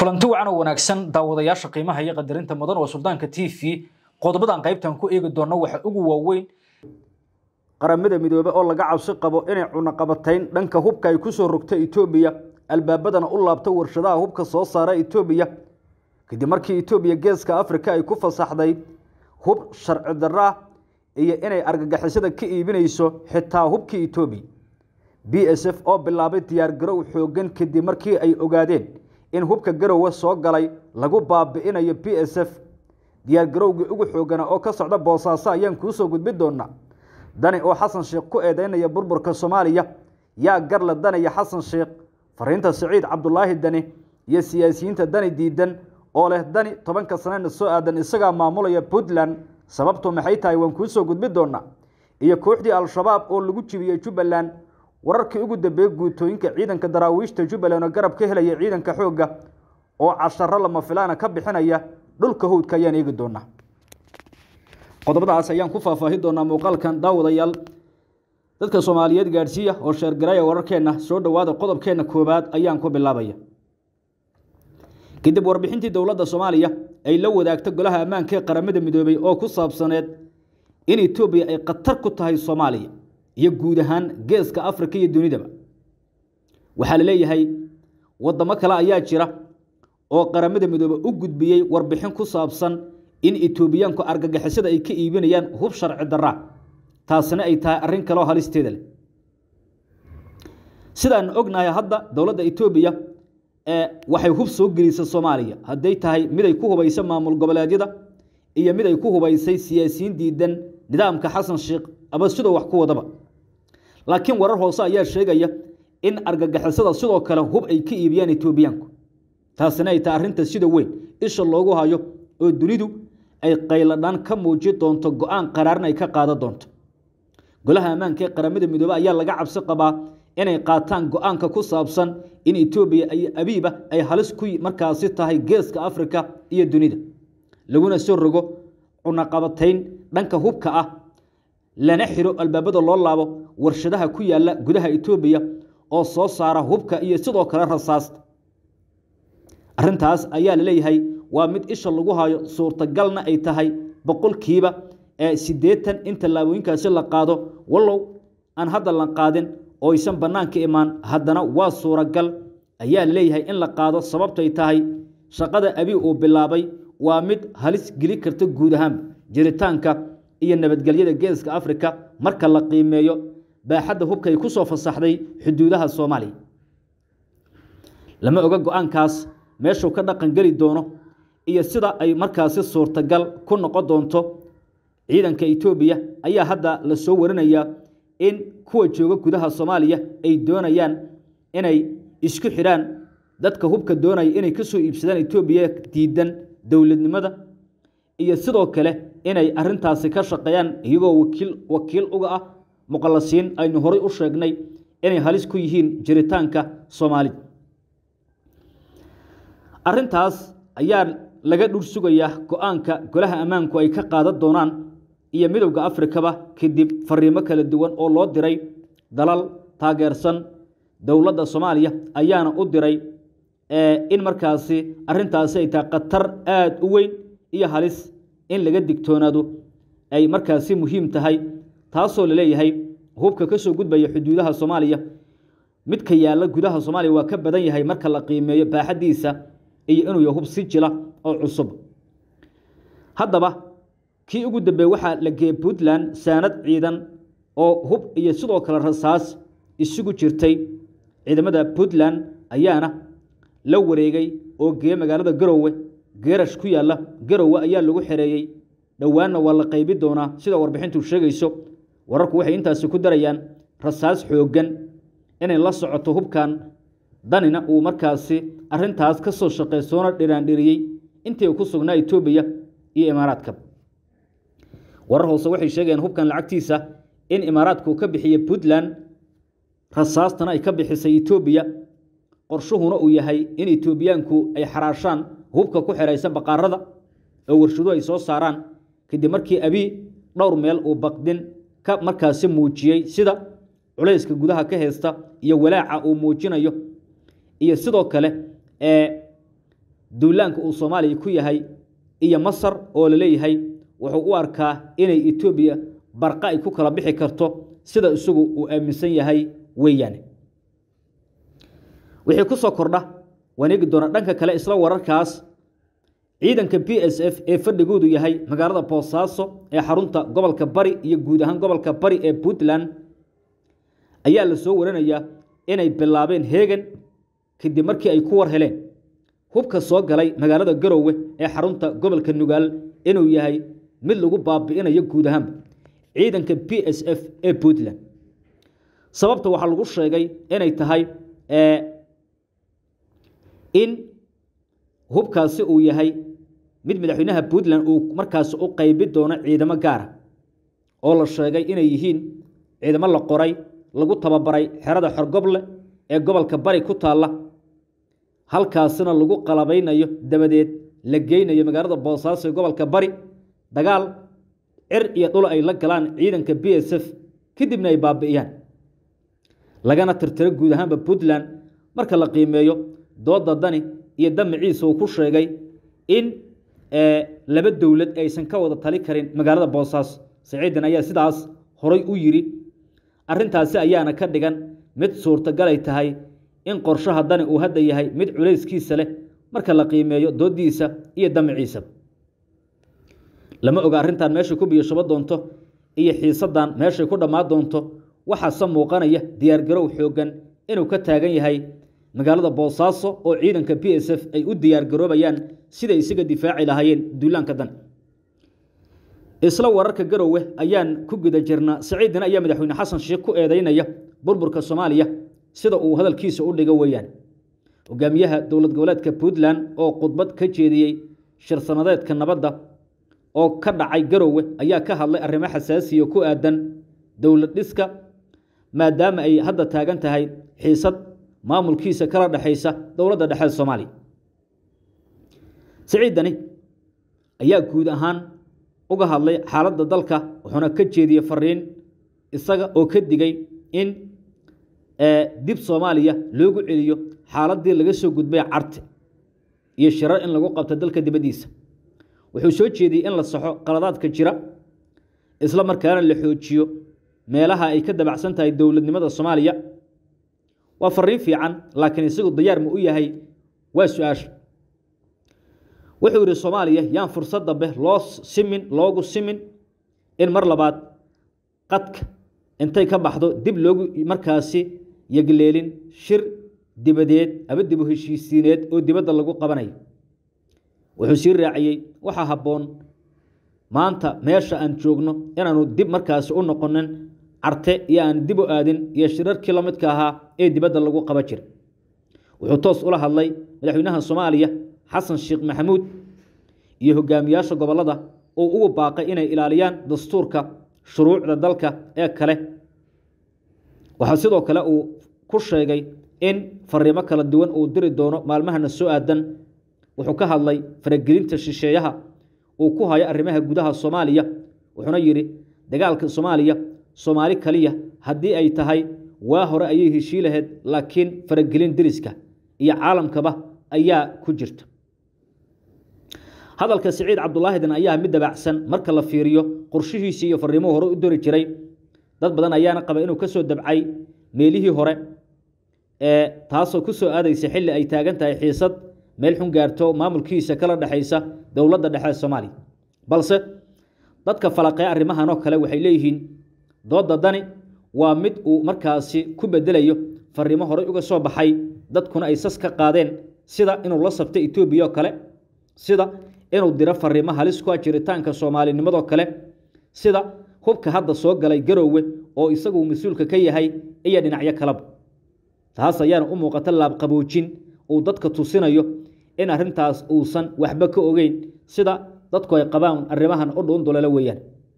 kulanti wacan oo wanaagsan daawadayaasha qiimaha iyo qadarinta mudan oo suldaanka t v qodobadan qaybtan ku eegi doona waxa ugu waaweyn qaramada midoobe oo laga cabsi qabo inay cunaqabatayn dhanka hubka ay kusoo rogta etoobiya albaabadana u laabto warshadaha hubka soo saara etoobiya kadib markii etoobiya geeska afrika ay ku fasaxday hub sharci darra iyo inay argagixisada ka iibinayso xitaa hubkii etoobiya b s f oo bilaabay diyaargarow xoogan kadib markii ay ogaadeen in hubka garowe soo galay lagu baabi'inayo b s f diyaargarowgii ugu xoogana oo ka socda boosaaso ayaan kuusoo gudbin doonaa dani oo xasan sheekh ku eedeynaya burburka soomaaliya yaa garla danaya xasan sheekh fariinta siciid cabdulaahi dani iyo siyaasiyiinta dani diidan oo leh dani tobanka sanena soo aadan isagaa maamulaya puntland sababtu maxay tahay waan kuusoo gudbin doonaa iyo kooxdii al-shabaab oo lagu jibiyey jubbaland wararkii ugu dambeeyey guutooyinka ciidanka daraawiishta jubbaland oo garab ka helaya ciidanka xoogga oo casharo lama filaana ka bixinaya dhulka howdka ayaan eegi doonaa qodobadaas ayaan ku faahfaahi doonaa muuqaalkan daawadayaal dadka soomaaliyeed gaadhsiiya oo sheergaraya wararkeenna soo dhowaada qodobkeenna koowaad ayaan ku bilaabaya kadib warbixintii dowladda soomaaliya ay la wadaagta golaha ammaanka ee qaramada midoobey oo ku saabsaneed in etoobiya ay khatar ku tahay soomaaliya iyo guud ahaan geeska afrika iyo dunidaba waxaa la leeyahay waddamo kale ayaa jira oo qaramada midoobe u gudbiyey warbixin ku saabsan in etoobiyaanku argagixisada ay ka iibinayaan hub sharci darraa taasina ay tahay arrin kaleoo halisteeda leh sidaan ognahay hadda dowladda etoobiya waxay hub soo gelisay soomaaliya hadday tahay mid ay ku hubaysa maamul goboleedyada iyo mid ay ku hubaysay siyaasiyiin diidan nidaamka xasan sheekh aba sidoo wax ku wadaba laakiin warar hoose ayaa sheegaya in argagixisada sidoo kale hub ay ka iibiyaan etoobiyaanku taasina ay tahay arrinta sida weyn isha loogu hayo oo dunidu ay qayladhaan ka muuji doonto go-aan qaraarna ay ka qaadan doonto golaha ammaanka ee qaramada midoobe ayaa laga cabsi qabaa inay qaataan go-aanka ku saabsan in etoobiya iyo abiiba ay halis ku markaasi tahay geeska afrika iyo dunida laguna soo rogo cunaqabatayn dhanka hubka ah lana xiro albaabada loo laabo warshadaha ku yaala gudaha etoobiya oo soo saara hubka iyo sidoo kale rasaasta arrintaas ayaa la leeyahay waa mid isha lagu hayo suurtagalna ay tahay boqolkiiba ee siddeetan in tallaabooyinkaasi la qaado wallow aan hadda la qaadin oo aysan bannaanka imaan haddana waa suuragal ayaa la leeyahay in la qaado sababtay tahay shaqada abi uu bilaabay waa mid halis geli karta guud ahaan jiritaanka iyo nabadgelyada geeska afrika marka la qiimeeyo baaxadda hubka ay ku soo fasaxday xuduudaha soomaaliya lama oga go-aankaas meeshuu ka dhaqan geli doono iyo sida ay markaasi suurtagal ku noqon doonto ciidanka etoobiya ayaa hadda la soo warinayaa in kuwa jooga gudaha soomaaliya ay doonayaan inay isku xidhaan dadka hubka doonaya inay ka soo iibsadaan etoobiya diidan dowladnimada iyo sidoo kale inay arintaasi ka shaqeeyaan iyagoo wakiil wakiil uga ah muqallasiin aynu horay u sheegnay inay halis ku yihiin jiritaanka soomaalida arrintaas ayaa laga dhur sugayaa go-aanka golaha ammaanku ay ka qaadan doonaan iyo midowda afrikaba kadib fariimo kala duwan oo loo diray dalal taageersan dowladda soomaaliya ayaana u diray in markaasi arrintaasi ay tahay khatar aada u weyn iyo halis in laga digtoonaado ay markaasi muhiim tahay taasoo la leeyahay hubka ka soo gudbaya xuduudaha soomaaliya midka yaalla gudaha soomaaliya waa ka badan yahay marka la qiimeeyo baaxaddiisa iyo inuu yahay hub si jila oo cusub haddaba kii ugu dambeeye waxaa la geeyey puntland saanad ciidan oo hub iyo sidoo kale rasaas isugu jirtay ciidamada puntland ayaana la wareegay oo geeye magaalada garowe geerash ku yaalla garowe ayaa lagu xereeyey dhowaanna waa la qaybi doonaa sida warbixintu sheegayso wararku waxay intaasi ku darayaan rasaas xooggan inay la socoto hubkan danina uu markaasi arintaas ka soo shaqey soona dhiraandhiriyey intii ku sugnaa etoobiya iyo imaaraadka warar hoose waxay sheegayaan hubkan lacagtiisa in imaaraadku ka bixiyey puntland rasaastana ay ka bixisay etoobiya qorshuhuna uu yahay in etoobiyaanku ay xaraashaan hubka ku xeraysan baqaarada oo warshaduhu ay soo saaraan kadib markii abii dhowr meel uu baqdin ka markaasi muujiyey sida culayska gudaha ka haysta iyo walaaca uu muujinayo iyo sidoo kale ee duulaanka uu soomaaliya ku yahay iyo masar oo la leeyahay wuxuu u arkaa inay etoobiya barqa ay ku kala bixi karto sida isagu uu aaminsan yahay weeyaane wixii ku soo kordha waan eegi doonaa dhanka kale isla wararkaas ciidanka b s f ee fadhigoodu yahay magaalada boosaaso ee xarunta gobolka bari iyo guud ahaan gobolka bari ee puntland ayaa la soo waranayaa inay bilaabeen heegan kadib markii ay ku war heleen hubka soo galay magaalada garowe ee xarunta gobolka nugaal inuu yahay mid lagu baabi'inayo guud ahaanba ciidanka b s f ee puntland sababta waxaa lagu sheegay inay tahay in hubkaasi uu yahay mid madaxweynaha puntland uu markaasi u qaybi doono ciidamo gaara oo la sheegay inay yihiin ciidamo la qoray lagu tababaray xerada xorgoble ee gobolka bari ku taalla halkaasina lagu qalabaynayo dabadeed la geynayo magaalada boosaaso ee gobolka bari dagaal cir iyo dhul ay la galaan ciidanka b s f kadibna ay baabi'iyaan lagana tirtiro guud ahaanba puntland marka la qiimeeyo dooda dani iyo damaciisa uu ku sheegay in laba dowlad aysan ka wada tali karin magaalada boosaaso saciidan ayaa sidaas horay u yidhi arrintaasi ayaana ka dhigan mid suurtagalay tahay in qorshaha dani uu hadda yahay mid culayskiisa leh marka la qiimeeyo doodiisa iyo damaciisa lama oga arrintan meeshay ku biyashubo doonto iyo xiisadan meeshay ku dhammaan doonto waxaase muuqanaya diyaargarow xooggan inuu ka taagan yahay magaalada boosaaso oo ciidanka b s f ay u diyaargaroobayaan siday isaga difaaci lahaayeen duulaanka dan isla wararka garowe ayaan ku guda jirnaa saciidina ayaa madaxweyne xasan sheekh ku eedeynaya burburka soomaaliya sida uu hadalkiisa u dhigo weeyaan hogaamiyaha dowlad goboleedka puntland oo khudbad ka jeediyey shir sanadeedka nabadda oo ka dhacay garowe ayaa ka hadlay arrimo xasaasiya ku aadan dowlad dhiska maadaama ay hadda taagan tahay xiisad maamulkiisa kala dhexaysa dowladda dhexe soomaaliya siciidani ayaa guud ahaan uga hadlay xaaladda dalka wuxuuna ka jeediyey fariin isaga oo ka digay in dib soomaaliya loogu celiyo xaaladdii laga soo gudbay carte iyo shirar in lagu qabto dalka dibaddiisa wuxuu soo jeediyey in la saxo qaladaadka jira isla markaana la xoojiyo meelaha ay ka dabacsan tahay dowladnimada soomaaliya waa fariin fiican laakiin isagu dayaar ma u yahay waa su-aasha wuxuu yidhi soomaaliya yaan fursad dambe loo simin loogu simin in mar labaad qadka intay ka baxdo dib loogu markaasi yegleelin shir dibadeed aba dibu heshiisiineed oo dibadda lagu qabanayo wuxuu sii raaciyey waxaa habboon maanta meesha aan joogno inaanu dib markaasi u noqonin carte iyo aan dib u aadin iyo shirarkii la midka ahaa ee dibadda lagu qaba jira wuxuu toos ula hadlay madaxweynaha soomaaliya xasan sheekh maxamuud iyo hogaamiyaasha gobollada oo ugu baaqay inay ilaaliyaan dastuurka shuruucda dalka ee kale waxaa sidoo kale uu ku sheegay in fariimo kala duwan uu diri doono maalmahana soo aadan wuxuu ka hadlay faragelinta shisheeyaha uu ku hayo arrimaha gudaha soomaaliya wuxuuna yidhi dagaalka soomaaliya soomaali kaliya haddii ay tahay waa hore ayay heshii lahayd laakiin faragelin deriska iyo caalamkaba ayaa ku jirta hadalka siciid cabdulaahidin ayaa mid dabacsan marka la fiiriyo qorshihiisii iyo fariimuhu hore u dori jiray dad badan ayaana qaba inuu ka soo dabcay meelihii hore ee taasoo ku soo aadaysa xilli ay taagan tahay xiisad meel xun gaarto maamulkiisa kala dhexaysa dowladda dhexe soomaaliya balse dadka falaqee arrimahanoo kale waxay leeyihiin doodda dani waa mid uu markaasi ku bedelayo fariimo horey uga soo baxay dadkuna ay sas ka qaadeen sida inuu la sabto etoobiya oo kale sida inuu diro fariimo halis ku ah jiritaanka soomaalinimadoo kale sida hubka hadda soo galay garoowe oo isagu mas-uulka ka yahay iyo dhinacyo kaleba taas ayaana u muuqata laabqaboojin uu dadka tusinayo in arrintaas uusan waxba ka ogeyn sida dadku ay qabaan arrimahan u dhuundulala weeyaan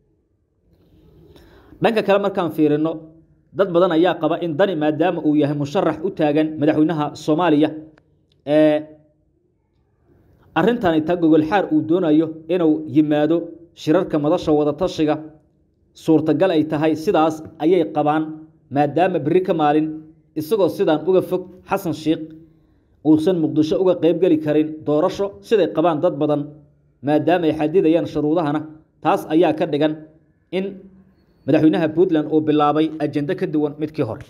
dhanka kale markaan fiirino dad badan ayaa qaba in dani maadaama uu yahay musharax u taagan madaxweynaha soomaaliya ee arrintani ta gogolxaar uu doonayo inuu yimaado shirarka madasha wadatashiga suurtagal ay tahay sidaas ayay qabaan maadaama berri ka maalin isagoo sidaan uga fog xasan sheikh uusan muqdisho uga qaybgeli karin doorasho siday qabaan dad badan maadaama ay xadidayaan shuruudahana taas ayaa ka dhigan in madaxweynaha puntland uu bilaabay ajendo ka duwan midkii hore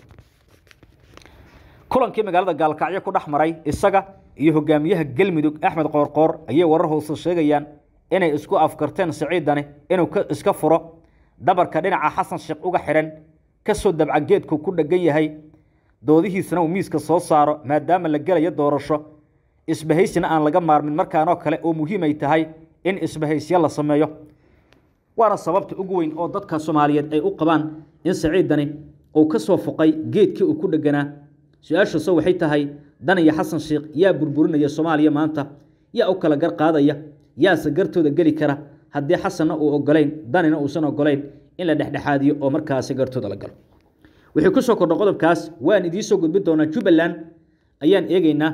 kulankii magaalada gaalkacyo ku dhex maray isaga iyo hogaamiyaha galmudug axmed qoorqoor ayay warar hoose sheegayaan inay isku afkarteen siciidani inuu iska furo dhabarka dhinaca xasan sheekh uga xidhan kasoo dabca geedku ku dhegan yahay doodihiisana uu miiska soo saaro maadaama la gelayo doorasho isbahaysina aan laga maarmin markaanoo kale oo muhiimay tahay in isbahaysyo la sameeyo waana sababta ugu weyn oo dadka soomaaliyeed ay u qabaan in siciidani uu ka soo foqay geedkii uu ku dheganaa su-aashaase waxay tahay dan iyo xasan sheekh yaa burburinaya soomaaliya maanta yaa u kala gar qaadaya yaase gartooda geli kara haddii xasanna uu ogolayn danina uusan ogolayn in la dhexdhexaadiyo oo markaasi gartooda la galo wixii ku soo kordha qodobkaas waan idiin soo gudbin doonaa jubbaland ayaan eegeynaa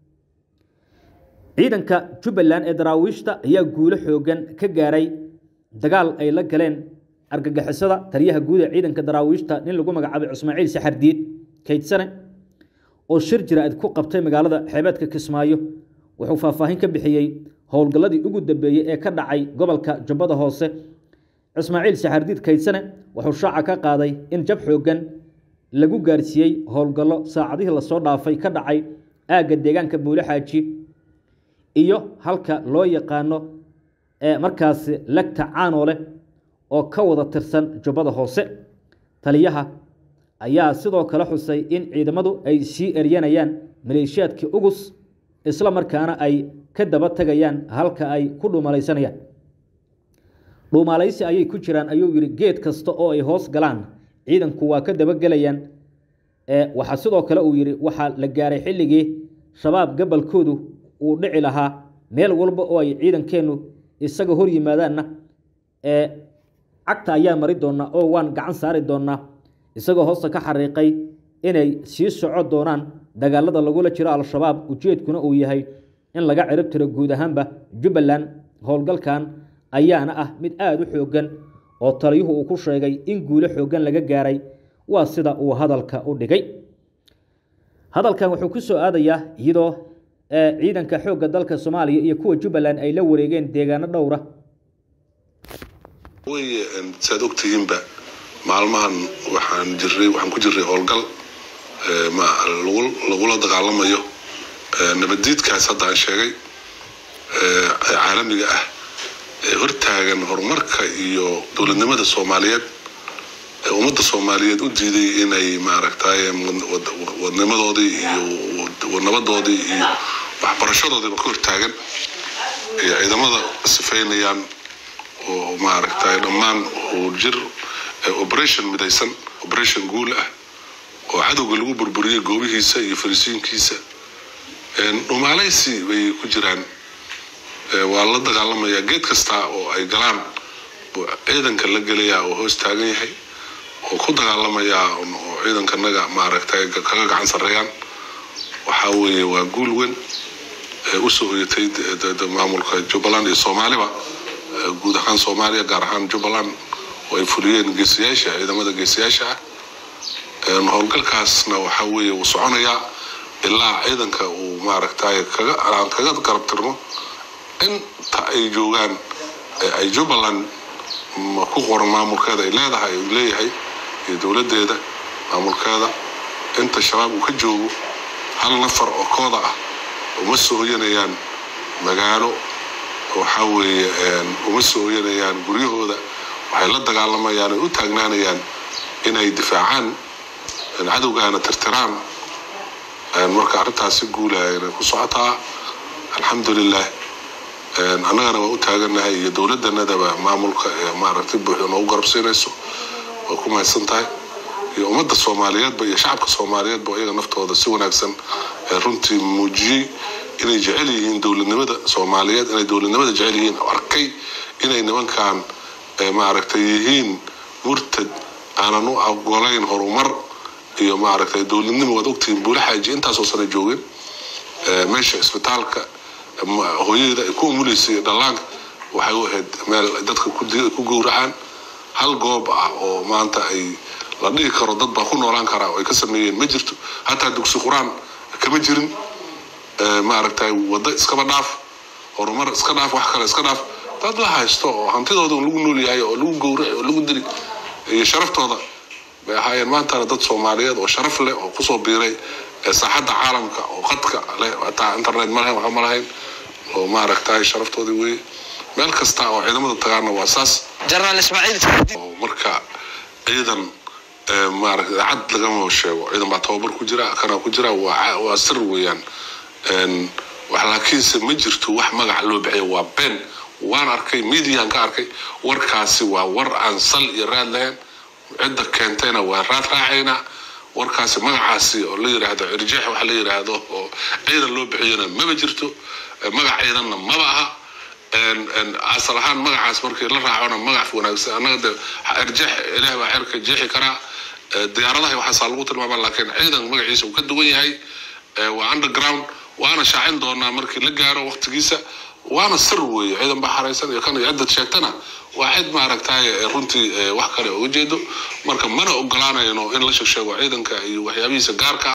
ciidanka jubbaland ee daraawiishta ayaa guulo xoogan ka gaaray dagaal ay la galeen argagixisada taliyaha guud ee ciidanka daraawiishta nin lagu magacaabay cismaaciil saxardiid kaydsane oo shir jira-id ku qabtay magaalada xeebeedka kismaayo wuxuu faahfaahin ka bixiyey howlgalladii ugu dambeeyey ee ka dhacay gobolka jubbada hoose cismaaciil saxardiid kaydsane wuxuu shaaca ka qaaday in jab xooggan lagu gaarsiiyey howlgallo saacadihii lasoo dhaafay ka dhacay aagga deegaanka buule xaaji iyo halka loo yaqaano ee markaasi legta caanoole oo ka wada tirsan jubbada hoose taliyaha ayaa sidoo kale xusay in ciidamadu ay sii eryanayaan maleeshiyaadkii ugus isla markaana ay ka daba tegayaan halka ay ku dhuumalaysanayaan dhuumaalaysi ayay ku jiraan ayuu yidhi geed kasta oo ay hoos galaan ciidanku waa ka dabagelayaan waxaa sidoo kale uu yidhi waxaa la gaaray xilligii shabaab gabalkoodu uu dhici lahaa meel walba oo ay ciidankeennu isaga hor yimaadaanna ee cagta ayaa mari doonaa oo waan gacan saari doonaa isagoo hoosta ka xariiqay inay sii soco doonaan dagaalada lagula jiro al-shabaab ujeedkuna uu yahay in laga cirib tiro guud ahaanba jubbaland howlgalkan ayaana ah mid aada u xooggan oo taliyuhu uu ku sheegay in guulo xooggan laga gaaray waa sida uu hadalka u dhigay hadalkan wuxuu ku soo aadayaa iyadoo ciidanka xoogga dalka soomaaliya iyo kuwa jubbaland ay la wareegeen deegaano dhowra way saad ogtihiinba maalmahan waxaan jiray waxaan ku jiray howlgal lagula dagaalamayo nabaddiidkaas hadda aan sheegay caalamiga ah ee hortaagan horumarka iyo dowladnimada soomaaliyeed ee ummadda soomaaliyeed u diiday inay maaragtay wadnimadoodii iyo nabadoodii iyo waxbarashadoodiiba ka hortaagan iyo ciidamada sifaynayaan oo maaragtay dhammaan uu jir operation midaysan operation guul ah oo cadowga lagu burburiyey goobihiisa iyo farisiinkiisa dhumaalaysi bay ku jiraan waa la dagaalamayaa geed kasta oo ay galaan buu ciidanka la gelayaa oo hoos taagan yahay oo ku dagaalamayaa oo ciidankanaga maaragtay kaga gacan sarreeyaan waxaa weeye waa guul weyn usoo hoyatay maamulka jubbaland iyo soomaaliba guud ahaan soomaaliya gaar ahaan jubbaland oo ay fuliyeen geesiyaasha ciidamada geesiyaasha ah howlgalkaasna waxaa weeye uu soconayaa ilaa ciidanka uu maaragtay kaga aan kaga garab tirno inta ay joogaan ay jubbaland ku qoran maamulkeeda ay leedahay uu leeyahay iyo dowladdeeda maamulkeeda inta shabaab uu ka joogo hal nafar oo kooda ah uma soo hoyanayaan magaalo waxaa weeye uma soo hoyanayaan guryahooda waxay la dagaalamayaan ay u taagnaanayaan inay difaacaan cadowgaana tirtiraan marka arrintaasi guulahayna ku socotaa alxamdulilah annagana waa u taaganahay iyo dowladdanadaba maamulka ee maaragtay buuxda noogu garabsiinayso waa ku mahadsan tahay iyo ummadda soomaaliyeedba iyo shacabka soomaaliyeedba iyaga naftooda si wanaagsan runtii muujiyey inay jecel yihiin dowladnimada soomaaliyeed inay dowladnimada jecel yihiin arkay inay nimankan maaragtay yihiin murtad aanan u ogolayn horumar iyo maaragtay dowladnimo waad ogtihiin buule xaaji intaasoo sana joogeen meesha isbitaalka hooyada ay ku umuleysay dhallaanka waxay u ahayd meel dadka ku gowracaan hal goob ah oo maanta ay la dhihi karo dad baa ku noolaan karaa oo ay ka sameeyeen ma jirto hataa dugsi qur-aan kama jirin eh, maaragtay waddo iskaba dhaaf horumar iska dhaaf wax kale iska dhaaf dad la haysto oo hantidooda lagu nool yahay oo lagu gowraci oo lagu dili iyo sharaftooda bay ahaayeen maantana dad soomaaliyeed oo sharaf leh oo kusoo biiray eh, saaxadda caalamka oo qadka leh hataa internet ma lahayn waxba ma lahayn oo maaragtay sharaftoodii wey meel kasta oo ciidamada tagaana waa saas jenaraal ismaaciil saadi oo marka ciidan eh, maaragtay cad lagama sheego ciidan baa tababar ku jira kana ku jira waa ca- waa sir weeyaan En, wax laakiinse ma jirto wax magac loo bixiyo waa been waan arkay mediaan ka arkay warkaasi waa war aan sal iyo raad lahayn cidda keentayna waa raad raacaynaa warkaasi magacaasi oo la yiraahdo irjeex wax la yiraahdo oo ciidan loo bixiyona maba jirto Eh, magac ciidanna maba aha En- en asal ahaan magacaas markii la raacona magac wanaagsan annaga de irjeex ilaah baa xerka jeexi karaa Eh, diyaaradaha waxaasaa lagu tilmaama laakiin ciidan magaciisa uu ka duwan yahay Eh, waa underground waana shaacin doonaa markii la gaaro waqtigiisa waana sir weeye ciidan baa xaraysan iyo kan iyo ciddad sheegtana waa cid maaragtay eh, runtii eh, wax kale uga jeedo marka mana ogolaanayno in la sheeg sheego ciidanka iyo waxyaabihiisa gaarka